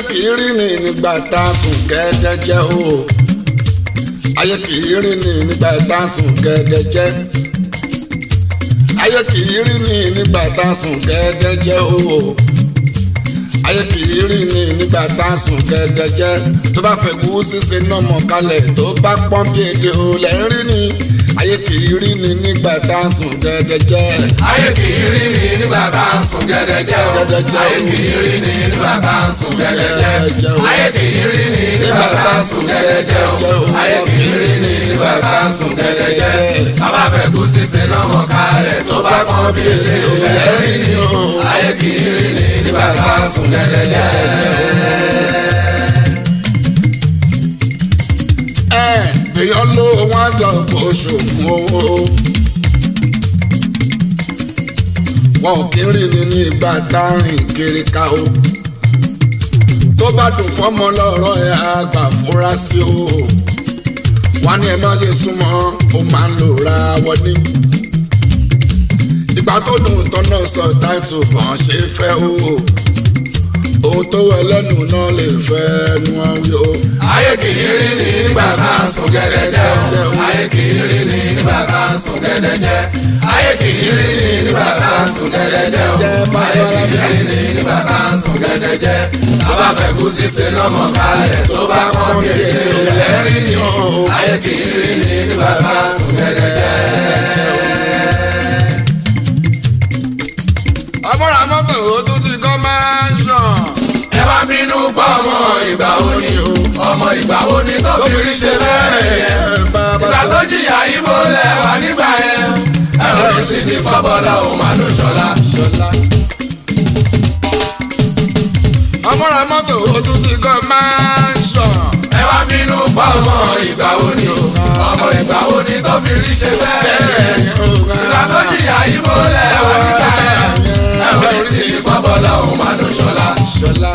kì í rí ni nígbà tá a sùn gẹ́gẹ́jẹ́ o ayé kì í rí ni nígbà tá a sùn gẹ́gẹ́jẹ́ ayé kì í rí ni nígbà tá a sùn gẹ́gẹ́jẹ́ o ayé kì í rí ni nígbà tá a sùn gẹ́gẹ́jẹ́ tó bá fẹ́ kú ṣíṣe náà mọ̀ kalẹ̀ tó bá pọ́n bí èdè o lẹ́ ń rí ni ayé kì í rí ni nígbà tá a sùn gẹ́gẹ́jẹ́. ayé kì í rí ni nígbà tá a sùn gẹ́gẹ́jẹ́ o. Gẹ́gẹ́jẹ́ o. ayé kì í rí ni nígbà tá a sùn gẹ́gẹ́jẹ́. Gẹ́gẹ́jẹ́ o. ayé kì í rí ni nígbà tá a sùn gẹ́gẹ́jẹ́ o. ayé kì í rí ni nígbà tá a sùn gẹ́gẹ́jẹ́. sábà fẹ́ kú sísè náà mọ̀ kálẹ̀ tó bá kọ́ bí èlé o. lẹ́rí ni o. ayé kì í rí ni nígbà tá a sùn gẹ́gẹ́jẹ́. ẹ èèyàn ló wọn jọ kó ṣògùn owó wọn ò kí ń rìn ní ní ìgbà tá a rìn kiri ká o tó bá dùn fọmọ lọ́rọ̀ ẹ àgbà fúra sí o wọn ní ẹ má ṣe súnmọ́ ó máa ń lò ra wọn ní ìgbà tó dùn tán náà sọ táìtù bọ́n ṣe fẹ́ o ohun tó wẹ lẹ́nu náà lè fẹ́ nu wọn wí o. ayé kì í rí ni nígbà tá a sùn gẹ́gẹ́jẹ́ o. ayé kì í rí ni nígbà tá a sùn gẹ́gẹ́jẹ́. ayé kì í rí ni nígbà tá a sùn gẹ́gẹ́jẹ́ o. ayé kì í rí ni nígbà tá a sùn gẹ́gẹ́jẹ́. tábà fẹ́ kú sísè lọ́mọ kalẹ̀ tó bá pọ́n bí èdè o. lẹ́rí ni o. ayé kì í rí ni nígbà tá a sùn gẹ́gẹ́jẹ́. àbúrò mọ́tò ó tún ti kọ́ máa ń ṣàn. ẹ wá bínú pọ̀ ọmọ ìgbà wo ni o. ọmọ ìgbà wo ni tó fi rí ṣe bẹ́ẹ̀ yẹn. ìgbà tó jìyà ibo lẹ̀ wá nígbà yẹn. ẹ̀rọ ní sì ti kọ́ bọ́lá òun máa ló ṣọlá. ṣọlá. àbúrò mọ́tò ó tún ti kọ́ máa ń ṣàn. ẹ wá bínú pọ̀ ọmọ ìgbà wo ni o. ọmọ ìgbà wo ni tó fi rí ṣe bẹ́ẹ̀ yẹn. ìgbà tó jìyà ibo lẹ̀ wá nígbà yẹn. ẹ̀rọ ní sì ti kọ́ bọ́lá òun máa ló ṣọlá. ṣọlá.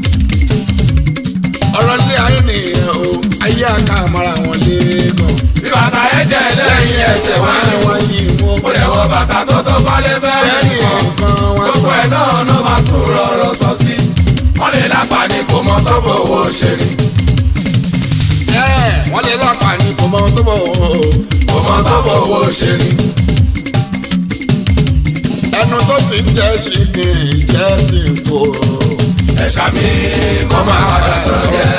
ọ̀rọ̀ ilé ayé nìyẹn o ayé àká àmọ́ra wọn lẹ́ẹ̀kan. bí bàtà ẹ jẹ́ lẹ́yìn ẹsẹ̀ wá ní wọ́n wọ́n. yí mú. ó dẹ̀ wọ bàtà tó tó kọ́lé fẹ́ẹ́ bẹ́ẹ̀ni nìkan. nǹkan wọn gbogbo sọ. ẹ̀ náà ló máa tún rọrọ̀ sọ sí. wọ́n lè lápá ní kò mọ tó fowó ṣe ni. ẹ̀ wọ́n lè láǹfààní kò mọ ohun tó bọ̀ o. kò mọ tó fowó ṣe ni. ẹnu tó ti ń jẹ́ ṣìkì ìjẹ́ ti ń kó. ẹ̀ṣà mi kọ́ máa padà tán jẹ́.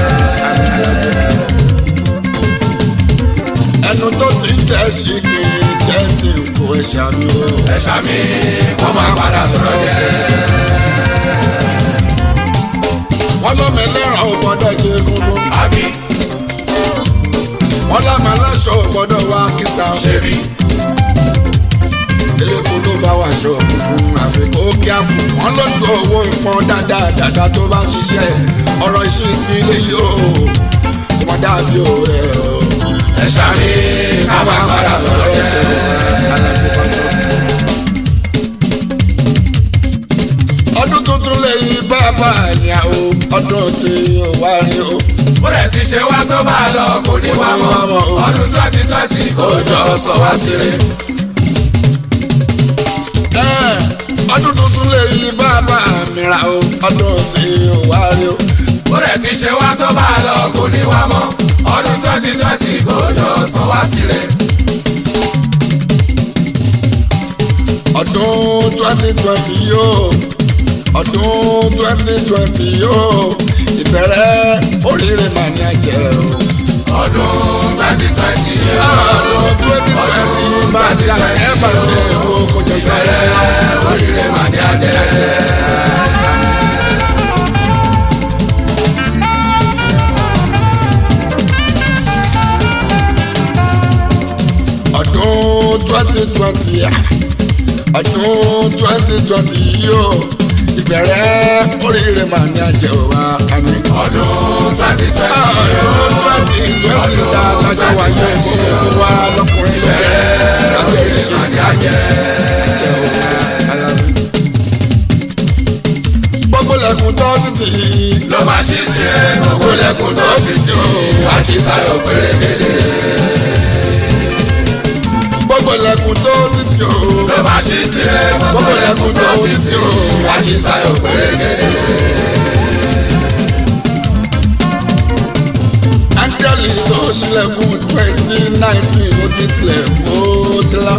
ẹnu tó ti ń jẹ́ ṣìkì ìjẹ́ ti ń kó ẹ̀ṣà mi o. ẹ̀ṣà mi kọ́ máa padà tán jẹ́. wọ́n lọ́mọ ẹlẹ́ran ò gbọ́dọ̀ jẹ egungun. àbí wọ́n lámà aláṣọ ò gbọ́dọ̀ wá kíta. ṣebí elépo ló bá wà aṣọ funfun àfikún ó kíá fún. wọ́n lójú owó ìpọn dáadáa dáadáa tó bá ṣiṣẹ́ ọ̀rọ̀ iṣẹ́ ti ilé yìí o. kò mọ̀ dàbí o ẹ̀ o. ẹ̀ṣà mi kọ́ máa padà tán jẹ́. ọdún tuntun lẹ́yìn bàbá àyà o ọdún tí o wá rí o. bó dẹ̀ ti ṣe wá tó bá lọ kò ní wá mọ́. ọdún twenty twenty kò jọ sọ wá síre. Ẹ́, ọdún tuntun lẹ́yìn bàbá mi ra o ọdún tí o wá rí o. bó dẹ̀ ti ṣe wá tó bá lọ kò ní wá mọ́. ọdún twenty twenty kò jọ sọ wá síre. ọdún twenty twenty yóò ọdún twenty twenty yóò ìbẹ̀rẹ̀ oríire mà ní ẹ̀jẹ̀ o. ọdún twenty twenty ọdún twenty twenty bá ti àgbẹ̀ bàjẹ́ owó kò jẹ́ sọ́rọ́. bẹ̀rẹ̀ oríire mà ní adé. ọdún twenty twenty ọdún twenty twenty yóò ìbẹ̀rẹ̀ oríire mà ní ẹ̀jẹ̀ o wa àmì. ọdún twenty twenty ọdún twenty twenty ta kájọ wáyé fún gbogbo wa lọkùnrin lóbìnrin lábẹ́ oríṣi mà ní adé. gbogbo lẹ́kùn tó títì ló máa ṣí síre gbogbo lẹ́kùn tó ti tì ó wá ṣí sáyọ̀ pérégedé. gbogbo lẹ́kùn tó títì o ló máa ṣí síre gbogbo lẹ́kùn tó ti tì ó wá ṣí sáyọ̀ pérégedé. ṣílẹ̀kùn twenty nineteen ó ti tilẹ̀ ó ti lá.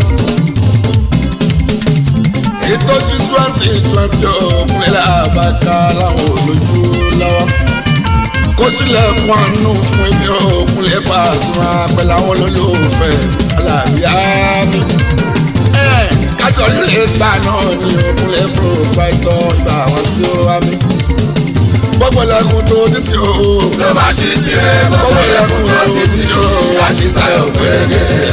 ètò sí twenty twenty òkúnlẹ̀ àbáká láwọn olójú lọ́wọ́. kó ṣílẹ̀kùn àánú fún ibi òkúnlẹ̀ Pasuma pẹ̀lú àwọn olólùfẹ́ alábíà mi. kájọ lílé gbà náà ní òkúnlẹ̀ proprietor ìgbà wọn sí wa mi. gbogbo lẹ́kùn tó títí o. ló bá ṣe sílẹ̀ gbogbo ẹkùn tó ti ti o àṣìṣàyọ̀ pérégedé.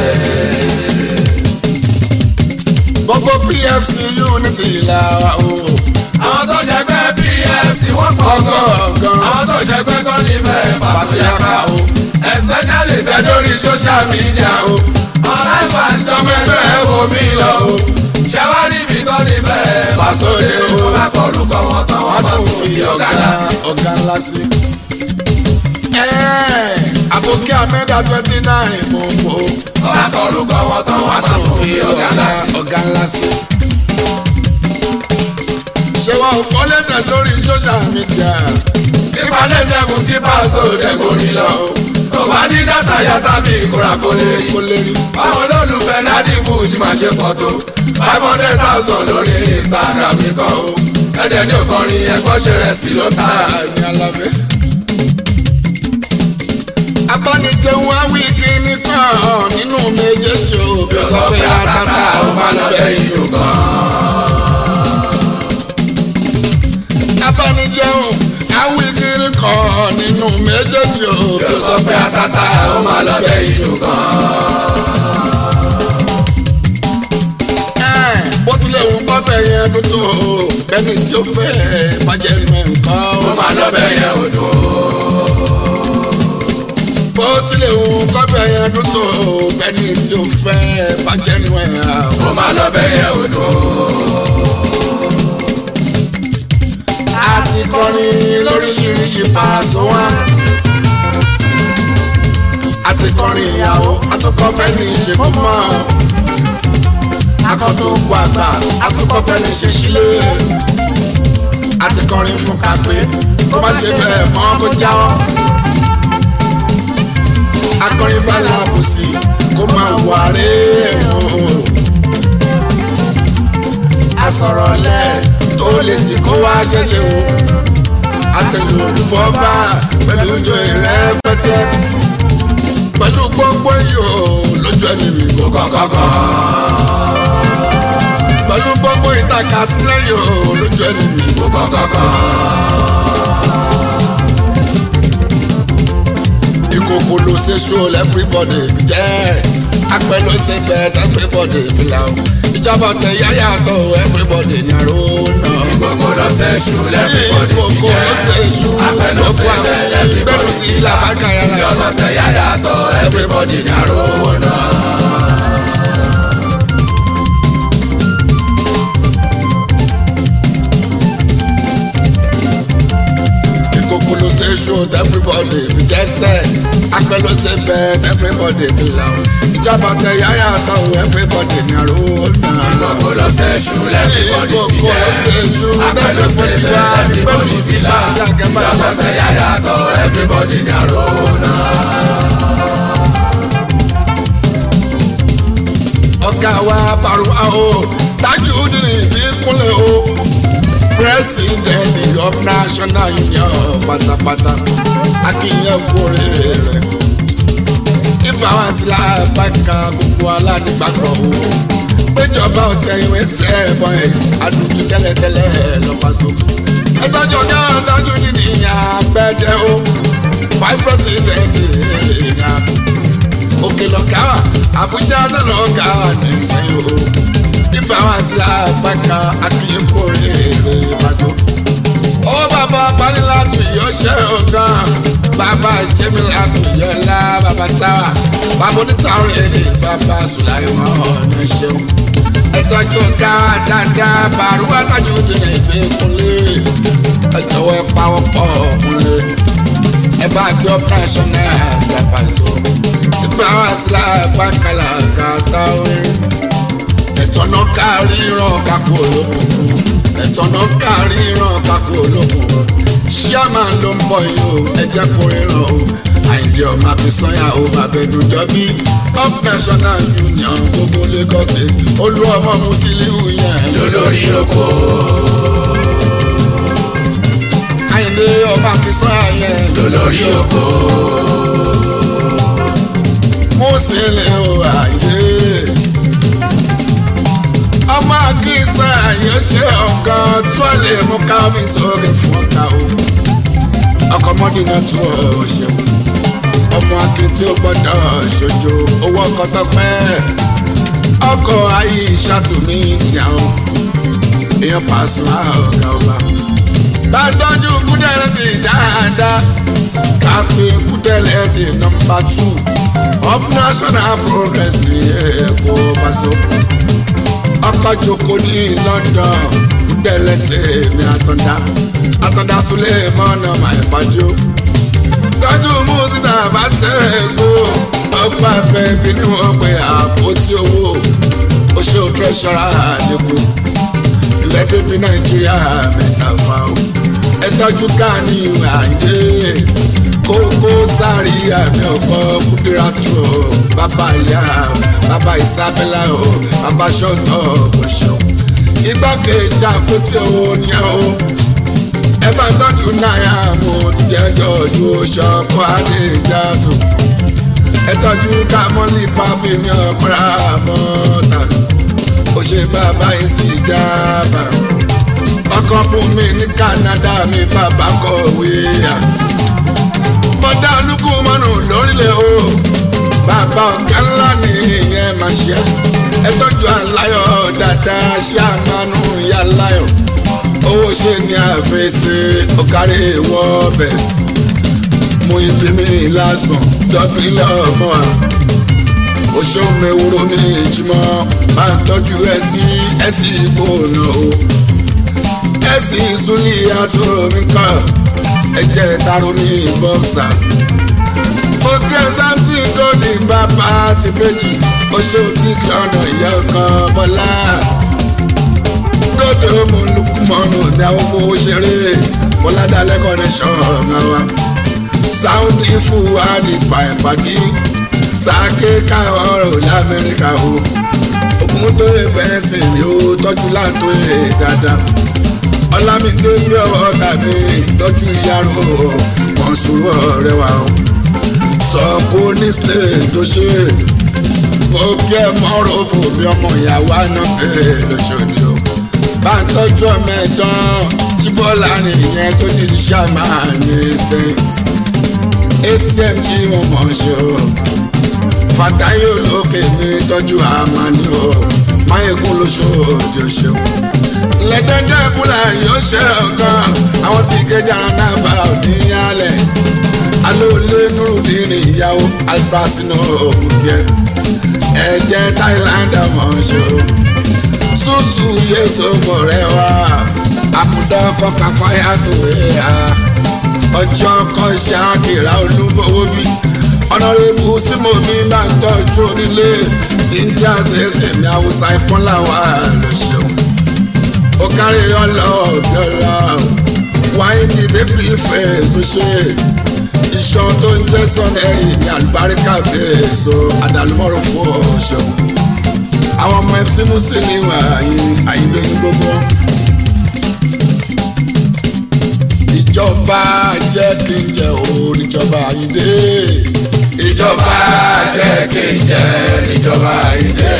gbogbo pfc unity là wà o. àwọn tó ṣẹgbẹ́ pfc wọ́n pọ̀ gan. ọgọ́ọ̀gán àwọn tó ṣẹgbẹ́ kan nífẹ̀ẹ́ Pasuma o. especially bẹ́ẹ̀ lórí social media o. ọ̀rá ìfàǹjọ́ mẹ́fẹ́ ẹ̀ wò mí lọ o. ṣẹ́wárí ibi tó nífẹ̀ẹ́ Pasuma o. wọ́n bá kọ orúkọ wọn tán wọ́n wọ́n bá tún tún fi fi ọ̀gá ọ̀gá dá sí. ọ̀gá ńlá sí. àbòkí amẹ́dà twenty nine mo fò wọ́n bá kọ orúkọ wọn tán wọ́n wọ́n bá tún tún fi fi ọ̀gá ọ̀gá dá sí. ọ̀gá ńlá sí. ṣé wọn ò kọ́ lẹ́tẹ̀ lórí social media nípa lẹ́sẹ̀kùn tí pàṣẹ òdẹ́gbò ní lọ. tó bá ní dátà yàtá bí ìkóra kó lè rí. kó lè rí. báwọn olólùfẹ́ nádì fújì máa ṣe fọ́tò five hundred thousand lórí instagram nìkan o ẹ̀dẹ̀ ní òkànrin ẹ̀kọ́ ṣe rẹ̀ sí ló ta. ní alábẹ́. abánijẹun awí kíní kan nínú méjèèjì o bí ó sọ pé àtàtà ó máa lọ bẹ́ẹ̀ ìlú kan. abánijẹun awí kíní kan nínú méjèèjì o bí ó yóò sọ pé àtàtà ó máa lọ bẹ́ẹ̀ ìlú kan. Ẹ̀, bó tilẹ̀ wù kọ́fẹ́ yẹn dúdú o bẹ́ẹ̀ni tí ó fẹ́ bàjẹ́ nù nǹkan ó o. máa lọ bẹ́ẹ̀ yẹn odò. bó tilẹ̀ wù kọ́fẹ́ yẹn dúdú o bẹ́ẹ̀ni tí ó fẹ́ bàjẹ́ nù ẹ̀ o. ó máa lọ bẹ́ẹ̀ yẹn odò. àti kọrin lóríṣiríṣi fàṣọ wa. àti kọrin ìyàwó àtúkọ̀fẹ́ ní ìṣèkú mọ́. akọ́tùkù àgbà àtúkọ̀fẹ́ ní ṣe sílé. àti kọrin fún kàpé kó má ṣe bẹ́ẹ̀ mọ́ kó jáwọ́. akọrin bá làbùsí kó máa wà rè é o asọ̀rọ̀ lẹ̀ tó lè sì kó wá ṣẹlẹ̀ o. àtẹ̀lù olùfọ́bà pẹ̀lú ojú rẹ̀ pẹ́tẹ́. pẹ̀lú gbogbo iyò lójú ẹni mi kò kọ́kọ́ kan. pẹ̀lú gbogbo ìtàkà sílẹ̀ yò lójú ẹni mi kò kọ́kọ́ kan. ìkòkò ló ṣe ṣó everybody jẹ́ apẹ̀ ló ṣe bẹ́ẹ̀ everybody fìlà o ìjọba tẹ yáyà tó everybody ní àrò náà. gbogbo lọ ṣe ṣù lẹ́fíbọ̀dì ìkòkò ló ṣe ṣú apẹ̀lú lọ́fọ́ ṣe àwọn bẹ́ẹ̀ ẹgbẹ́rún lẹ́fíbọ̀dì sí làbákà yàrá. yọ̀sọ̀ tẹ yáyà tọ́ everybody ní àròwọ̀ náà. ìkòkò ló ṣe ṣú everybody jẹ́sẹ̀ apẹ̀ ló ṣe bẹ́ẹ̀ everybody fìlà o ìjọba tẹ yáyà tó everybody ní àrò náà. gbogbo lọ ṣe ṣù lẹ́fíbọ̀dì ìkòkò ló ṣe ṣú apẹ̀lú ṣe everybody bẹ́ẹ̀ wá pẹ̀lú lẹ́fíbọ̀dì ìfìlà fìlà àti àgẹ́bàjẹ́. yọ̀sọ̀ tẹ yáyà tọ́ everybody ní àròwọ̀ náà. ọ̀gá wa Baruwa o Tajudeen Ìbíkúnlẹ̀ o president of national union pátápátá akínyẹn kúrè rẹ̀ ìfàwọn àsìlá bàkà gbogbo alánígbàgbọ́ o péjọba ọ̀tẹ̀ ìwé sẹ́ẹ̀bọ̀n ẹ̀ àdùnkù tẹ́lẹ̀tẹ́lẹ̀ lọ́pàṣọ. ẹgbẹ́jọ náà Tajudeen ìyá gbẹ́dẹ́ o vice president ìyá òkè lọ́gá wà àbújá náà lọ́gá wà ní ìsẹ́yìn o ibà wà sí àpáká akínyẹ̀kọ́rẹ́ èrè ìbàdó. ó bàbá balilátù ìyọ́ṣẹ́ ọ̀gán bàbá jẹ́mílátù ìyọ́lá bàbá táwà bàbá onítàwọn èdè bàbá sùláìmọ̀ ọ̀nà ṣeun. ẹ̀tọ́jú ọ̀gá dáadáa Baruwa Tajudeen Ìbíkúnlẹ̀ ẹ̀jọ̀wọ́ ẹ̀ pawọ́ pọ̀ ọ̀kúnlẹ̀ ẹ bá gbé operation náà gbàgbà tó ìfẹ́ àwọn àṣìlá pàkàlà kàtà orin ẹ̀tọ́nà kárí ràn kákó olókùnkùn ẹ̀tọ́nà kárí ràn kákó olókùnkùn ṣíàmà ló ń bọ̀ yìí o ẹ jẹ́ kó ríran o àìjẹ́ ọmọ àfisọ́yà ó bàbẹ̀dùn jọ́bí up national union gbogbo lagos state olú ọmọ musiliu yẹn lólórí oko àìndé ọmọ àfisọ́yà yẹn lólórí oko musiliu àìndé ọmọ akínsá yóò ṣe ọ̀kan tó lè mú káwé sórí fún ọ̀tá o ọkọ̀ mọ́dínà tó o ṣeun ọmọ akin tí ó gbọ́dọ̀ ṣojo owó ọkọ̀ tọpẹ́ ọkọ̀ ayé ìṣàtúmí ìjàun èèyàn pàṣẹ ọ̀gá ọba bá gbọ́njú kúdẹ̀rẹ́ ti dáadáa káfí kúdẹ̀rẹ́ ti nọmba tù of national progress ní èkó pàṣẹ ọkọ̀ jòkó ní london kúdẹ̀rẹ́ tèmi àtọ̀dá àtọ̀dá súlẹ̀ mọ́nà màìpájú tọ́jú mú síta bá ṣẹ́ẹ̀kú ọgbà bẹ́ẹ̀bí ni wọ́n pe àpótí owó oṣù tẹ́sọ̀rà àdínkù ilẹ̀ bíbí nàìjíríà mẹ́ta fà ó ẹ tọ́jú káàní àìdé kókó sáré àmì ọ̀pọ̀ kúdírátù bàbá ìyá bàbá ìsábẹ́lá o bàbá ṣọ́tọ̀ ọ̀ṣọ́ igbákejì àpótí owó ni ó ẹ bá tọ́jú náírà mú jẹ́jọ́ ojú ṣọ́kọ́ àdéjàtò ẹ tọ́jú kámọ́lì pápí ní ọ̀pọ̀ra mọ́ta ó ṣe bàbá ìsìjàmbá ọkọ̀ fún mi ní Canada mi bàbá kọ̀wé à bọ́dá olúkú mọ́nù lórílẹ̀ o bàbá ọ̀gá ńlá ni ìyẹn máa ṣe ẹ tọ́jú aláyọ̀ dáadáa ṣé àmánú ìyá aláyọ̀ owó ṣe ní àfẹsẹ̀ ọ̀kárí wọ́ bẹ̀sì mú ibi mi lásbọ̀n dọ́bìlẹ̀ ọmọ wa oṣù mẹ́wúrò ní ìjùmọ̀ máa ń tọ́jú ẹ̀sì ẹ̀sì ìgbóná o ẹ̀sì ìsúlì àtò mi kàn ẹ̀jẹ̀ taro ní bọ́ksà òkè sáńtì gòdì bàbá ti méjì oṣù kíkì ọ̀nà ìyá ọkàn bọ́lá gbọ́dọ̀ mo lukú mọ́nù ní àwọn owó ṣeré bọ́ládàlẹ́ connection ọ̀gá wa sáúndì fún wa nípa ìpàdé sáké káwọn ọ̀rọ̀ lamẹ́ríkà o ogun tó lè fẹ́ sìn ní o tọ́jú láǹtó yẹ dáadáa ọlámídé bí ọwọ́ tàbí tọ́jú ìyàrá wọn sùúrù ọ̀rẹ́ wa o sọ kó ní sílẹ̀ tó ṣe mo kí ẹ mọ́rọ̀ fò bí ọmọ ìyàwó àná bẹ́ẹ̀ lọ́sọ̀dì o bá ń tọ́jú ọmọ ẹ̀dán tí bọ́lá nìyẹn tó ti di ṣàmà ní sẹ́yìn atm tí mo mọ̀ ṣe o fàtáyé olókè mi tọ́jú àmàní o máyégún lóṣooṣù ṣe o lẹ́dẹ́dẹ́ búlà yóò ṣe ọ̀kan àwọn tí gẹ́jà náà bá òní yálẹ̀ alóòlé nurudini ìyàwó albasino òkùnkẹ́ ẹ̀jẹ̀ thailand mọ̀ ṣe o susu yeso mọ̀rẹ́ wa àmúdá kọ́ka fáyà tó wẹ̀ ha ọjọ́ kan ṣáàkìrà olúbọ̀wọ́ bí ọ̀nàrẹ́bù símòmí bá ń tọ́jú onílé tí ń já ṣẹ̀ṣẹ̀ ní haúsá ìpọ́nlá wa ló ṣeun ó kárí ọlọ́ọ̀bí ọ̀la wáyé ní bébí ìfẹ́ èso ṣe iṣan tó ń jẹ́ sọ́nẹ́rì ní àlùbáríkà bẹ́ẹ̀ so àdàlùmọ́rò fún ọ̀ṣọ́ àwọn ọmọ fc musili wà àyíndé ní gbogbo. ìjọba jẹ́ kí n jẹ́ o níjọba àyíndé. ìjọba jẹ́ kí n jẹ́ níjọba ìdè.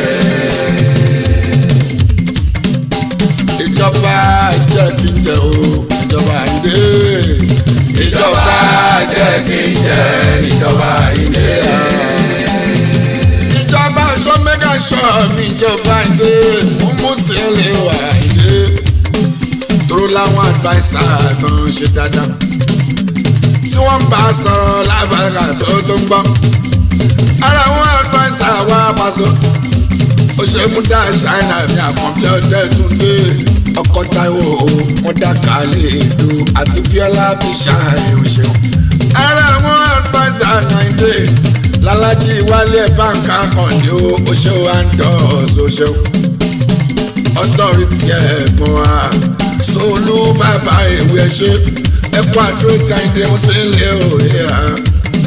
ìjọba jẹ́ kí n jẹ́ o níjọba àyíndé. ìjọba jẹ́ kí n jẹ́ níjọba ìdè. ìjọba aṣọ mẹ́gà ṣọ́ mi ìjọba àyíndé mú mú sílẹ̀ wà àyíndé. dúró láwọn àdváísà tó ń ṣe dáadáa tí wọ́n bá a sọ̀rọ̀ lábàgà tó tó ń gbọ́. ara wọn àdváísà wá pàṣẹ. ó ṣe mú dá ṣáínà ní àkànbí ọdẹ tún dé ọkọ táìwò wọn dá kálẹ̀ èdò àti bíọ́lá bí ṣáì òṣèlú. ara wọn àdváísà náìdé lálájí wálé báńkà kàndé ó ṣe wá ń dọ̀ọ́sọ ṣeun. ọtọ́rìtì ẹ̀gbọ́n wa solú bàbá ìwé ṣe ẹkọ àdúró tí a ń dẹ́wọ́n sí ilé òye ha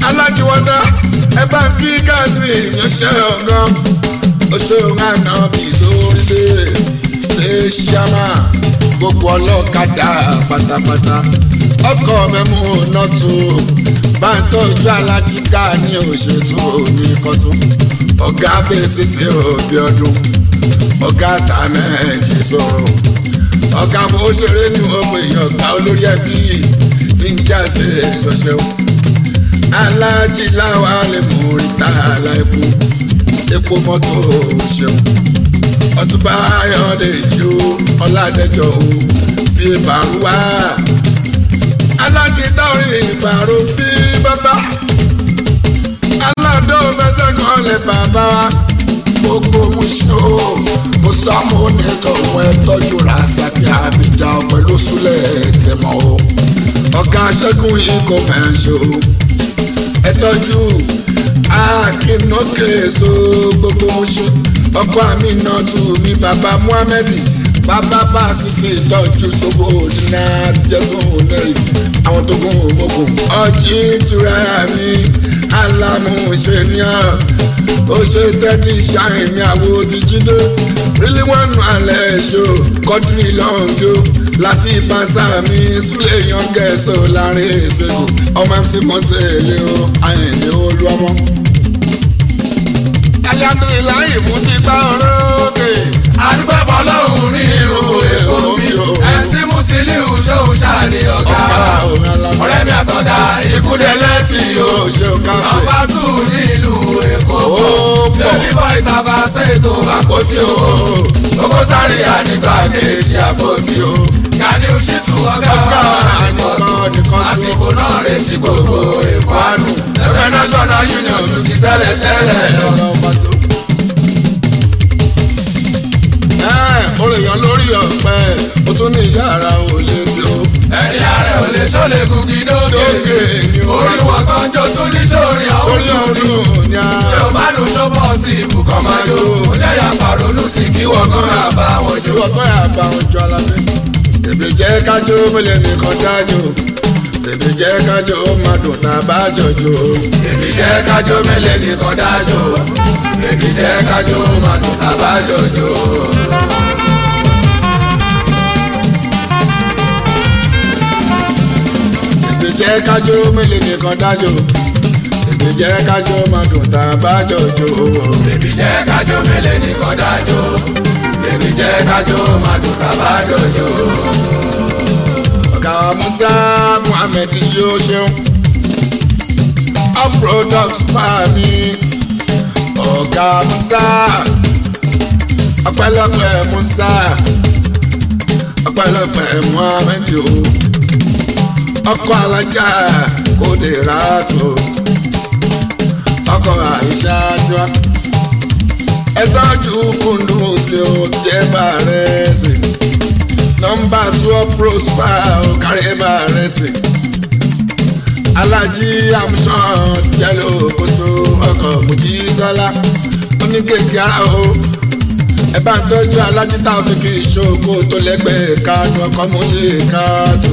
alájíwọ́dá ẹ bá ń kí gáàsì ìyànṣẹ́ ọ̀gán oṣooṣù àná bí lórílẹ̀ ṣẹ́ṣámà gbogbo ọlọ́kadà pátápátá ọkọ̀ mẹ́mú nọ́tò bá ń tọ́jú alájíká ní òṣètò ní kọ́tún ọ̀gá bẹ́sẹ̀ tí òbí ọdún ọ̀gá tàmẹ́ẹ̀jì sọ̀rọ̀ ọ̀gá bó ṣeré ní ọmọ èèyàn ọ̀gá olórí ẹbí ní jáde ìṣọ̀ṣẹ́ alájí láwa lè mú ìta aláìkú epo mọ́tò ṣeun ọtúbà ayọ̀dẹ̀ ìjó ọ̀làdẹ́jọ́ o bí ìbàrúwá alájí dáorí ìbàrú bí bàbá aládó mẹsẹ̀ kan lè bàbá gbogbo mú ṣó mo sọ mo ní tòun ẹ tọ́jú rasaki abidjan pẹ̀lú súlẹ̀ tẹ̀mọ́ o ọ̀gá ṣẹ́gun yìí kò máa ṣó ẹ tọ́jú akínókè so gbogbo mú ṣó ọkọ àmì náà tù mí bàbá muhammed bàbá fásitì tọ́jú sóbò dínà àtijọ́ tó ń nẹ́rì àwọn tó gún òmògùn ọjí ìtura mi alámúṣẹ́niọ́ ó ṣe tẹ́tí ṣáìn mi àwo ti jíde rílí wọn nù alẹ́ ṣó kọ́tìrì lọ́ngọ́ láti ìbáṣà mi súlẹ̀ yọ̀ǹgẹ̀ẹ́sọ láàrin ìṣègùn ọmọ mc mọ́sẹ̀lẹ̀ o àyìnlẹ̀ olú ọmọ alhamdulilayi mú ti gbá orókè. àdúgbò fọlọ́hún ní irú èkó mi ẹ̀sìn mùsílíù ṣòun ṣáàní ọ̀gá ọ̀rẹ́ mi àtọ̀dá ìkúdẹ́lẹ́ tí o ṣe káfí. nọ́mbà tù nílùú èkó lẹ́bí bọ́ ìtàbà ṣètò àpótí o lóko sáré ànígbà kejì àpótí o gani òṣìtú ọ̀gá àníkọ́ àsìkò náà retí gbogbo èkó àánú ẹgbẹ́ national union ju ti tẹ́lẹ̀ tẹ́lẹ̀ lọ. olèyàn lórí ọ̀pẹ o tún ní yàrá ò lè bí o. ẹni ààrẹ ò lè ṣọlẹ̀ gùgì dókè orí wọn kan jó tún ní sórí ọ̀hún sórí ọ̀hún ni a. ṣé o bá dùn tó bọ̀ sí ibùkọ́ máa jó o jẹ́ ya pàrọ̀lù tí kí wọ́n kàn á bá wọn jó. ìwọ kọ́ yà bá wọn jọ alábẹ́. èmi jẹ́ kájọ mélòó nìkan dájọ́ èmi jẹ́ kájọ má dùn tá a bá jọjọ. èmi jẹ́ kájọ mélòó nìkan dájọ́ èmi jẹ́ kájọ má dùn tá a bá jọjọ. èmi jẹ́ kájọ mélòó nìkan dájọ́ èmi jẹ́ kájọ má dùn tá a bá jọjọ. èmi jẹ́ kájọ mélòó nìkan dájọ́ èmi jẹ́ kájọ má dùn tá a bá jọjọ. ọ̀gá wa musa muhammed yóò ṣeun all products pa mi ọ̀gá musa ọpẹ́lọpẹ́ musa ọpẹ́lọpẹ́ muhammed o ọkọ alájà kò lè rà tó ọkọ àìsà tiwa ẹtọ́jú kundus lè o jẹ́ bàrẹ́ sí nọmba twelve prosper ọ̀kàrẹ́ bàrẹ́ sí alájí amusan jẹ́lẹ̀ òkòso ọkọ̀ mojísọ́lá oníkèké ara o ẹ bá ń tọ́jú alájí táwọn kì í ṣòkò tó lẹ́gbẹ̀ẹ́ kánú ọkọ̀ mọ́lẹ̀ káàtó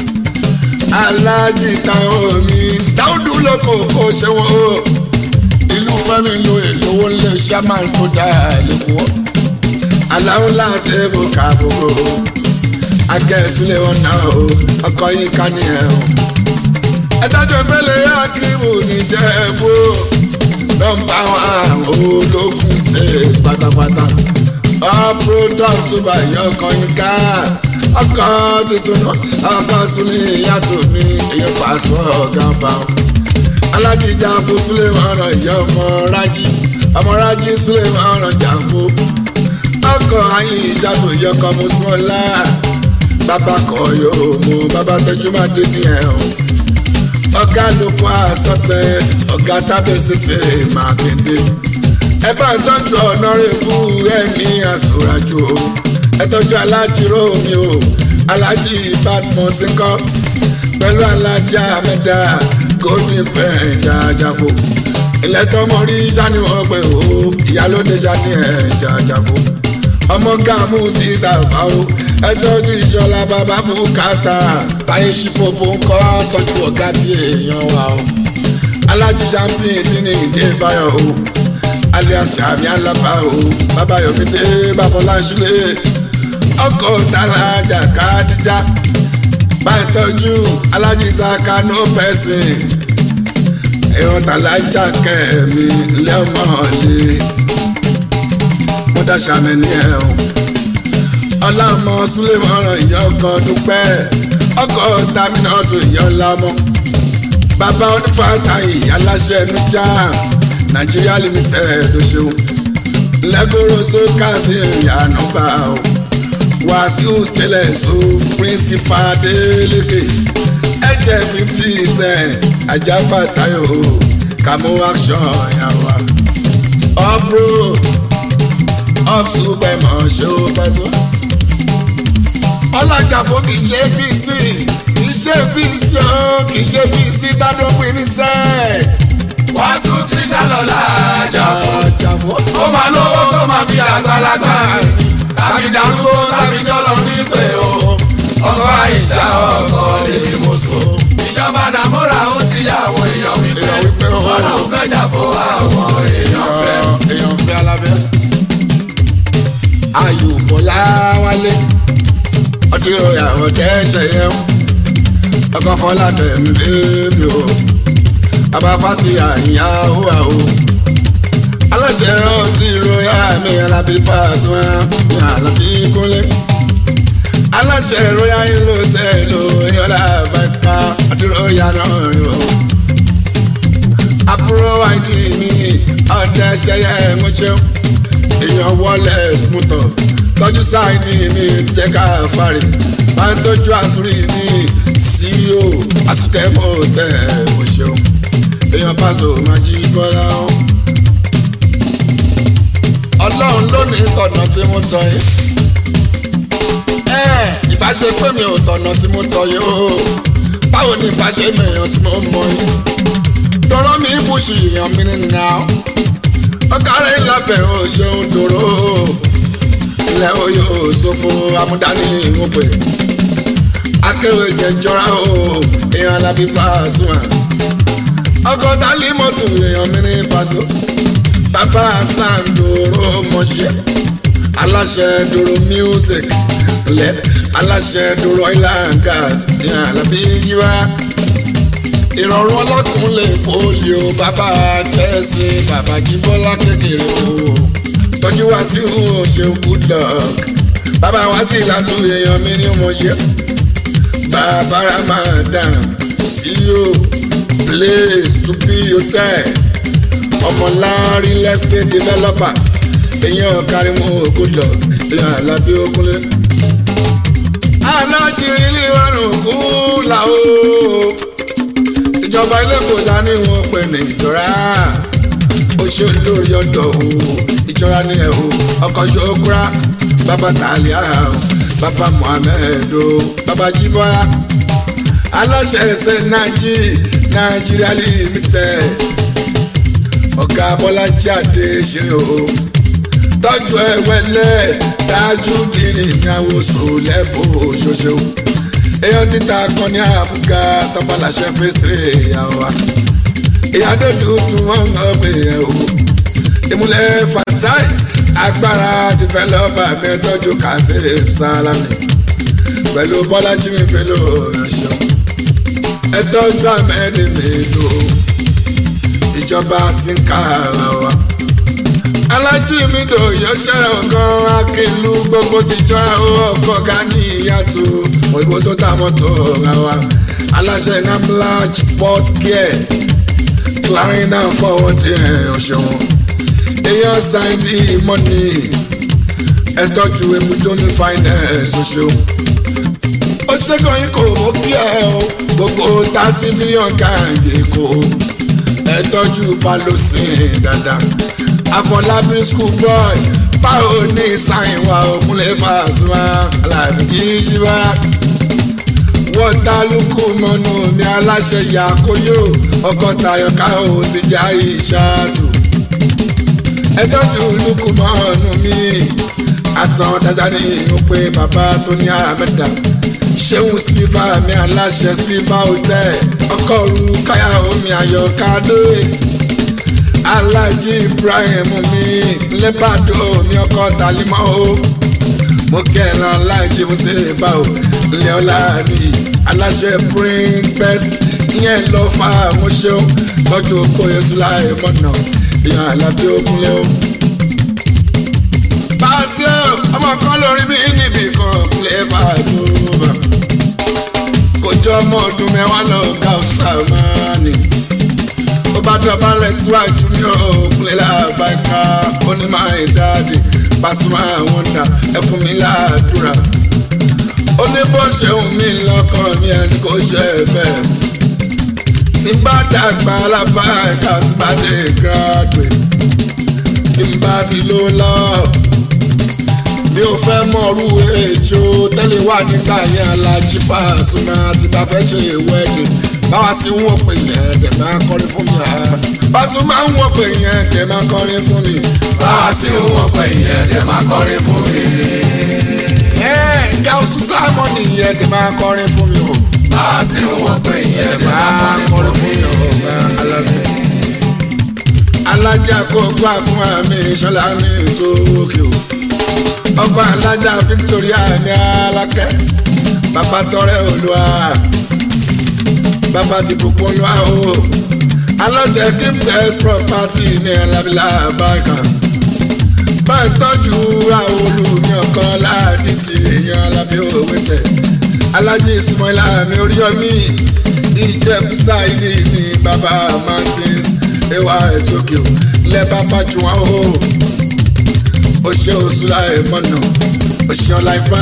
alájí táwọn mi dáúdú lóko kó ṣe wọn o ìlú fẹ́mi lo èlówó ńlẹ̀ ṣáman tó dá lẹ́kọ̀ọ́ aláwọ̀ láti ẹ̀bù kàbòrò agẹ́sílẹ̀ wọn náà o ọkọ̀ yìí ká ní ẹ̀ o ẹ̀dájọ́ ìpele akíwò níjẹ̀bú nọ́mbà wọn ológun state pátápátá all product tó bá yọ ọkọ̀ yín ká ọkọ̀ tuntun náà ọkọ̀ súnlé yàtọ̀ ní èyí pàṣẹ ọ̀gá bá wọn alákìjà fún súlẹ̀mọ̀ ọ̀rọ̀ ìyá ọmọ rájí ọmọ rájí súlẹ̀mọ̀ ọ̀rọ̀ jàǹfó ọkọ̀ ayé ìjàdù ìyọkọ̀ mùsùlùmá bàbá kọ̀ yóò mú bàbá tẹjú máa dé ní ẹ̀ o ọ̀gá ló fún àsọtẹ ọ̀gá tábẹ́sẹ̀tẹ̀ mákindé ẹ bá ń tọ́jú ọ̀nàrẹ́bù ẹ̀mí àsòràjò ẹ tọ́jú alájíró mi o alájí ìbádùn sínkọ́ pẹ̀lú alájà mẹ́ta golden pen jajafo ilẹ̀ tọmọ rí jani ọgbẹ́ o ìyálóde jani ẹ̀ jajafo ọmọ gàmú sí ìdàgbà o ẹjọ́jú ìṣọlá bàbá bùkátà báyé ṣípòpò ń kọ́ tọ́jú ọ̀gá bí èèyàn wa o alájí samson ìdíni ìdí báyọ̀ o alias sàmì alábà o bàbá yomide babalá sílẹ̀ ọkọ̀ tàlájà kádìjà bàtọ́jú alájí saka no person èèyàn tàlájà kẹ́mi lẹ́mọ̀ọ́lẹ́ mọ́tà sàmì ní ẹ̀ o ọlámọ súlẹ̀mọ́ràn ìyá ọkọ̀ dúpẹ́ ọkọ̀ tàmínà tó ìyá ọlámọ bàbá onífàtà aláṣẹ nujà nàìjíríà limited ṣeun lẹ́gọ́rọ̀ sókà sí ìyànà bá o wàásù tẹ́lẹ̀ so principal adeleke ẹ̀jẹ̀ fifty cent ajáfà tayo kàmú action yàwá ọ̀bùrò ọ̀ṣùpẹ̀mọ̀ ṣó pẹ́sọ́ ọlọ́jà fún kì í ṣe pc kì í ṣe pc ó kì í ṣe pc tádópin ní sẹ́ẹ̀. one two three ṣàlọ́lá àjàfọ́. àjàfọ́. ó máa lówó tó máa fi àgbàlagbà tàbí darúgbó tàbí jọlọ nípe o. ọkọ àìsà ọkọ lèmi mo so. ìjọba nàmúra ó ti yà àwọn èèyàn wípé Èèyàn wípé o. wọn lòún fẹ́ jà fún àwọn èèyàn fẹ́. èèyàn fẹ́ alábẹ́. ayò bọ́lá wálé ọtí ìyàwó dẹ́sẹ̀ yẹn ọkọ̀ fọlá tẹ̀mí bébí o abáfá ti àyà hùwà o aláṣẹ ọtí ìròyà mi alábí pàṣẹ ní alábí kúnlé aláṣẹ ìròyà ìlú tẹ̀lé ìyọ̀lá àbáká ọtí ìròyà náà yóò àbúrò wáìdì ní ọ̀dẹ ṣẹyẹ ẹ̀mọ́ṣẹ́ èèyàn wọlé smútọ̀ tọ́jú sáìní ní jẹ́ká fari bá ń tọ́jú àsúrì ní ceo asukẹ́mọ̀ tẹ̀ ẹ̀mọ́ṣẹ́ èèyàn pàṣẹ májí bọ́lá ọ́. ọlọ́run ló ní tọ̀nà tí mo tọ̀ yìí. ẹ ìbáṣe pé mi ò tọ̀nà tí mo tọ̀ yìí o báwo ni ìbáṣe mi èèyàn tí mo mọ̀ yìí tọrọ mi ibùsùn èèyàn mi ní nà ó ọkàrẹ́ ìlàfẹ́ ò ṣeun tòró ilẹ̀ oyè òṣòfò amúdání ìwọ̀pẹ̀ akéwì jẹjọra o èèyàn alábí Pasuma ọgọ́ta límọ̀tò èèyàn mi ní Paso bàbá stand dòró mọ̀ṣẹ́ aláṣẹ dòró music lẹ aláṣẹ dòró oil and gas èèyàn alábí jíwá ìrọ̀rùn ọlọ́dún lè fòlì o bàbá tẹ̀sí bàbá jíbọ́lá kékeré o tọ́jú wá sí o ṣeun good luck bàbá wá sí ìlàtú èèyàn mi ní mo ṣe bàbá ramadan ceo place to be hotel ọmọlárí estate developer èèyàn kárímù good luck èèyàn alábí okúnlé alájírí ní ìwárùn kú làwọn ìjọba ilé kò dání wọn pè ní ìjọra ó ṣe lórí ọ̀dọ̀ o ìjọra ní ẹ o ọkọ ṣokura bàbá tàlíà o bàbá muhammed o bàbá jíbọ́lá aláṣẹ ẹsẹ nàìjí nàìjíríà limited ọ̀gá bọ́lájí àdé ṣe o tọ́jú ẹ̀wẹ̀lẹ̀ dájú dìrì ìyàwó sòlẹ́bù ṣoṣo èèyàn títa kan ní àbúgá tọ́pàlàṣẹ fẹ́sítírì ìyàwó wa ìyàdó tuntun wọn ń gbé yẹn o ìmúlẹ̀ fatai agbára dìfẹ́lọ́pà mẹ́tọ́jú kazeem salami pẹ̀lú bọ́lájí mi pẹ̀lú ọ̀rẹ́ṣọ́ ẹtọ́jú àmẹ́ni mi lò ìjọba ti ń ká ara wa alájí mi dò yọṣẹ́ ọ̀gán akínlú gbogbo ti jọra ọkọ̀ ga ní ìyàtọ̀ òyìnbó tó ta mọ́tò ra wa aláṣẹ namlaj port care clarin náà fọwọ́ ti ọ̀ṣọ́wọ́n èèyàn ṣáìdì mọ́nì ẹ̀tọ́jú ebújómi finance ọ̀ṣọ́ ó ṣẹ́gun yín kò mọ́ kí ẹ o gbogbo thirty million káàdì kò ẹ̀tọ́jú palosin dáadáa àfọlábí school boy báwo ní sáyìn wa òkúnlẹ̀ Pasuma aláàbí kìí ṣí wá. wọ́n ta lukú mọ́nú ní aláṣẹ yakoyo ọkọ̀ tayọ̀ káwọ́ ti já ìṣáàtù. ẹjọ́jú lukú mọ́nú mi àtàn dájà ní ìhun pé bàbá tó ní àmẹ́ta ṣéun steve mi aláṣẹ steve hotel ọkọ ru káyà omi ayọ̀kadé alájí ibrahim mi lẹ́bàdó mi ọkọ talimọ́ o mo kẹ́ran alájí mo ṣe bá o ilé ọlá rí aláṣẹ bring best ìyẹn lọ fa àwọn ṣeun tọ́jú oko yẹsùn láì mọ̀nà ìyẹn àlàbí òkúnlé o. Pàṣẹ ọmọ kan lórí mi níbi kan kúnlẹ̀ pàṣẹ bá. Kò jọ ọmọ ọdún mẹ́wàá lọ ká ọ̀sàmánì. Ó bá dọ̀bá rẹ̀ síwájú ní òkúnlẹ̀ làbáká onímọ̀ ìdáàdì Pasuma wọ́ndà ẹ fún mi láàdúrà. Ó ní bó ṣe ń mí lọ́kàn ní ẹni kò ṣe é bẹ́ẹ̀. Tí bá dàgbà alábàáká tí bá dé graduate tí n bá ti ló lọ. mi ò fẹ́ mọ̀rú èjò tẹ́lẹ̀ wà nígbà yẹn alájí Pasuma tí bá fẹ́ ṣe wedding báwa sí ń wò pé yẹn dẹ̀ máa kọrin fún mi. Pasuma ń wò pé yẹn dẹ̀ máa kọrin fún mi. báwa sí ń wò pé yẹn dẹ̀ máa kọrin fún mi. ìyá oṣù sáàmọ́ nìyẹn dẹ̀ máa kọrin fún mi o. báwa sí ń wò pé yẹn dẹ̀ máa kọrin fún mi. alájà kó gbà fún àmì ìṣọlá mi tó òkè o ọba alájà Victoria ní alákẹ́ bàbá tọrẹ olúwa bàbá ti bùkún olúwa o aláṣẹ gimtex property ní alábílà báyìí bá ń tọ́jú àwọn olùmí ọkàn ládìjì èèyàn alábí òwúṣẹ alájí ismaila mi oríyọmí ìjẹ̀bú sáìdì ní bàbá mountains ewa ètòkè lẹ́bàá pàjù wọn o ó ṣe oṣù láì mọ̀nà ó ṣe ọ̀la ìfà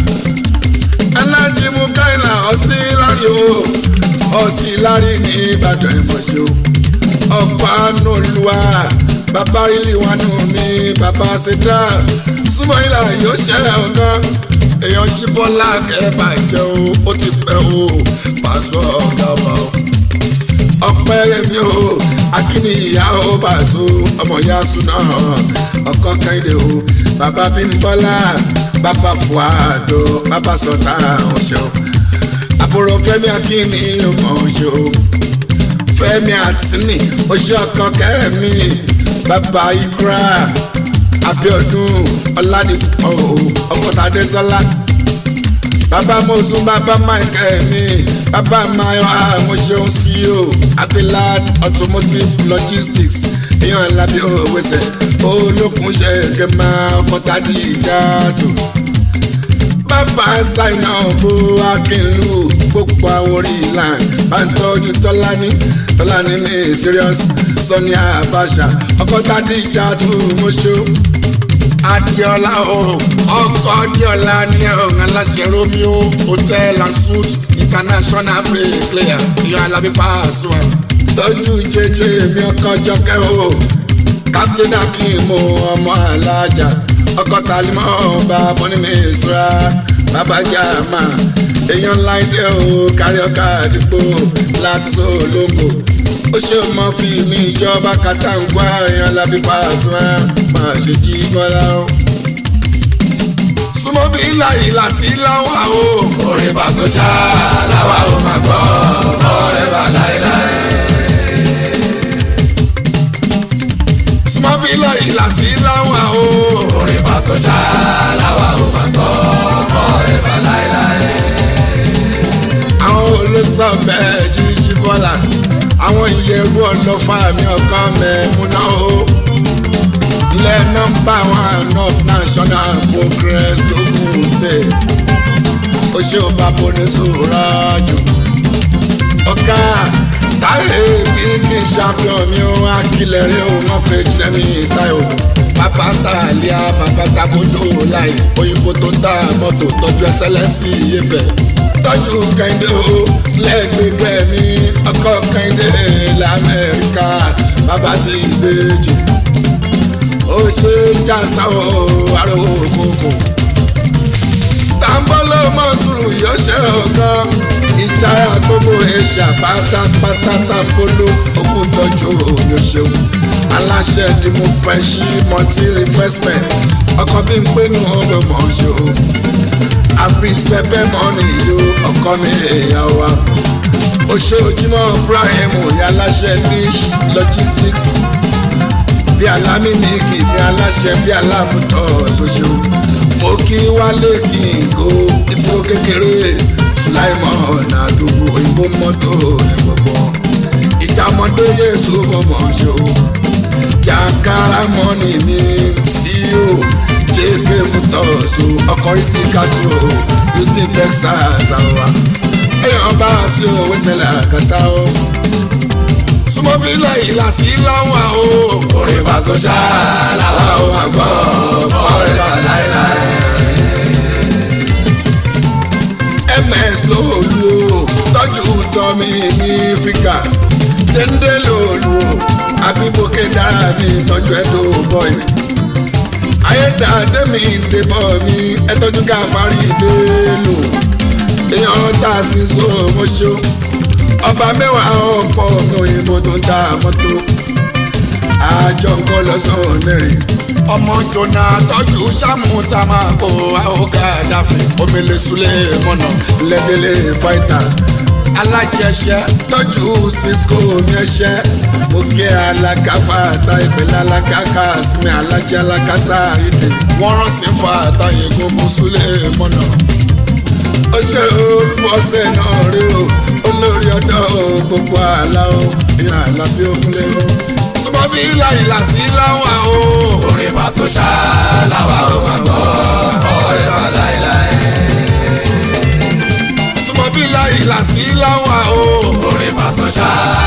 alájí mú káìlà ọ̀sí lárí o ọ̀sí lárí ní ìbàdàn ìmọ̀jọ́ ọ̀pá nùlùwà bàbá rílì wà nù mí bàbá ṣẹdá súnmọ́ ìlà yóò ṣe ọ̀gán èèyàn jí bọ́lá kẹ́ẹ̀bà jẹ́ o ó ti pẹ́ o pàṣọ ọ̀gá ọba o ọpẹ́ yẹmi o akíní ìyá o bàṣọ ọmọ ìyá súná ọkọ kẹ́hìndé o bàbá bímbọ́lá bàbá buhado bàbá sọ̀tà ọ̀ṣọ́ àbúrò fẹ́mi akíní ọmọ ọ̀ṣọ́ fẹ́mi àtìní oṣù ọkọ kẹ́mi bàbá ikra abiodun ọládìpọ̀ ọkọ̀tàdé sọlá bàbá mọ̀sùn bàbá michael mi bàbá mayo àmọ̀ṣeun ceo abilad automotive logistics èèyàn alábí òwèsè olókun ṣe kẹmà ọkọ̀tàdé ìjàtò bàbá ṣáínà bó akínlù gbogbo àwọn orí ìlànà bá ń tọ́jú tọ́lání tọ́lání ní serious sọ́ni àbáṣà ọkọ̀tàdé ìjàtò mọ́ṣọ́ adiola o ọkọ adiola ní ọ̀hún aláṣẹ romeo hotel and suite international break player ìyá alábí Pasuma tọ́jú jẹjẹ mi ọkọ jọkẹ́ o captain akim ọmọ alájà ọkọ talimọ ọba bọ́nímẹ̀ ìṣúra bàbá jàmá èèyàn láìdé o kárí ọkà àdìpọ̀ láti sọ olóńgbò ó ṣe mọ fi mi ìjọba kàtàǹgbà èèyàn lábí Pasuma máa ṣe jí bọ́lá o. súnmọ́ bí ilà ìlà sí láwà o. orin Paso ṣá làwa ò máa gbọ́ forever láéláé. súnmọ́ bí ilà ìlà sí láwà o. orin Paso ṣá làwa ò máa gbọ́ forever láéláé. àwọn olóṣọ bẹ́ẹ̀ jí jí bọ́lá àwọn ìyẹ̀rú ọlọ́fà mi ọkàn mẹ́múná o ilẹ̀ nọ́mbà one of national progress logun state ó ṣe ó bá bọ́ni sòrò jù ọ̀gá táyé bí kì í champion mi ó akílẹ̀ rí o wọ́n pe jùlẹ́mí táyọ̀ bàbá tàlíà bàbá takodo láì òyìnbó tó ń ta mọ́tò tọ́jú ẹsẹ̀ lẹ́sìn iyẹ̀fẹ̀ tọ́jú kẹ́hìndé o lẹ́gbẹ̀gbẹ̀ mi ọkọ kẹ́hìndé lamẹ́ríkà bàbá ti gbèjì ó ṣe jàǹsà o àrò òkòkò tàǹbọ̀lọ́ mọ́sùrù yóò ṣe ọ̀gán ìjà gbogbo èṣà pátápátá tàǹbọ̀lọ́ òkú tọ́jú yóò ṣeun aláṣẹ tí mo fẹ́ ṣí multi investment ọkọ̀ bí n pé nù ọ́ bẹ̀ mọ̀ ṣe o àfis pẹpẹ mọ́nì yó ọkọ mi èèyàn wa ó ṣe ojúmọ́ Ibrahim ní aláṣẹ niche logistics bí alámi nìkì bí aláṣẹ bí alámùtọ́ ṣoṣo mo kí wálé kí n kó ibo kékeré sulaimon àdúgbò òyìnbó mọ́tò ní gbogbo ìjà ọmọdé yéésù fọmọ ṣo jàǹkárá mọ́nì mi ceo jp mutọ́sọ ọkọ̀rí sí kátó houston texas àwa èèyàn bá a sí owó ṣẹlẹ̀ àkàtà o súnmọ́ bí lẹ́yìn làásì láwọn o orin Paso ṣá làwa ò máa gbọ́ forever láéláé. ms lóòlù o tọ́jú tọ́mi ní fíkà déndé lóòlù o àbíbókè dára mi tọ́jú ẹ̀dọ́ bọ́ì ayédáadé mi ń débọ̀ mi ẹ tọ́jú káfárí ìdélò èèyàn tá a sì so mọ́ṣọ́ ọba mẹ́wàá ọ̀pọ̀ mi òyìnbó tó ń ta mọ́tò àjọ nǹkan lọ́sàn-án mẹ́rin ọmọ jọ̀nà tọ́jú sámú tá a máa kó àwòká dàfẹ́ omele sulé mọ́nà lẹ́dẹ̀lẹ́ fighters alájẹsẹ tọ́jú cisco ní ẹsẹ mo kí alákàfà àtà ìpínlẹ̀ alákàkà sinmi alájẹ alákàsá ìdè wọ́n rán sí fa àtàyè gbogbo sulé mọ́nà ó ṣe olùbọ́sẹ̀ náà rí o olórí ọ̀dọ́ gbogbo àlá o ìyá àlá bí ó kúnlẹ̀ o súnmọ́ bí láìlà sí láwọn o. orin Paso ṣá làwa ò máa gbọ́ forever láéláé. súnmọ́ bí láìlà sí láwọn o. orin Paso ṣá